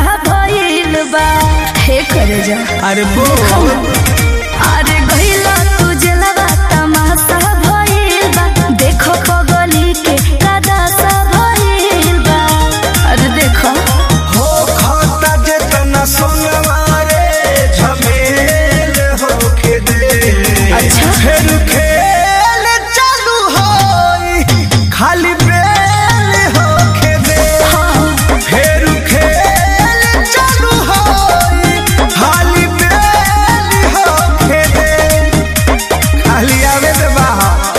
भइल बा हे करे जा अरे बोल अरे गइला तू जलवा तमाशा भइल बा देखो पगली के कदासा भइल बा अरे देखो हो खाता जेतना सोनवारे झमेल होके दे अच्छा। फिर खेल चालू होई खाली बेल होके दे हाँ फिर खेल चालू होई खाली बेल होके दे खाली आवे दे बाहर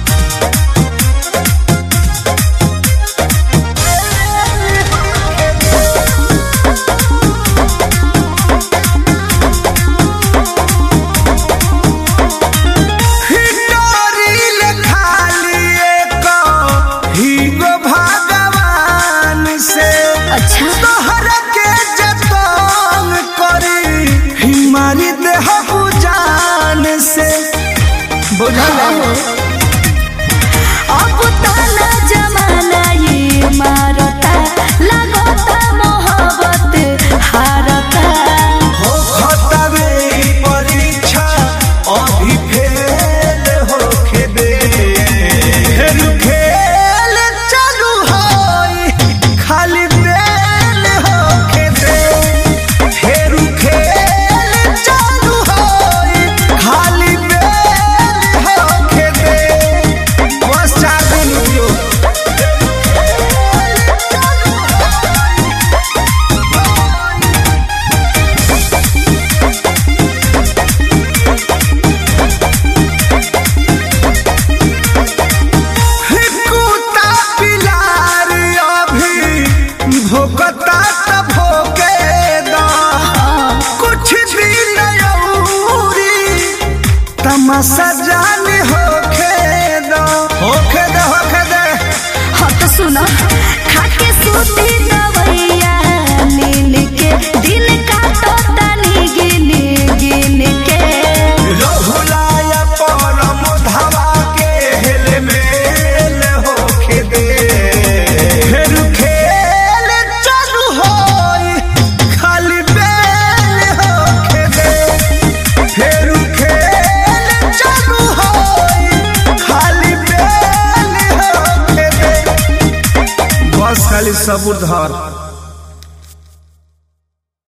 हिटोरिल खाली एक हीगो भगवान से अच्छा तोहर के जतन करी हिमारी देह जान से बुझल अब ताला जमाना ये मारता लगता मोहब्बत हारता हो खतवे परीक्षा अभी फेल होके दे फिर खेल चालू होई खाली बेल होके दे फिर खेल चालू होई खाली बेल होके दे बस चार दिन जो कुत्ता पिलार अभी भोकता त भोके दा कुछ दिन औरी तमाशा जान होके दा होके दे होके दे हाँ तो सुनो खाके सूती दवैया नीन के दिन काटता नी गिन गिन के रहुलाया परम धावा के हेल मेल होके दे फिर खेल चालू होई खाली बेल होके दे फिर खेल चालू होई खाली बेल होके दे बस खाली सबूर धर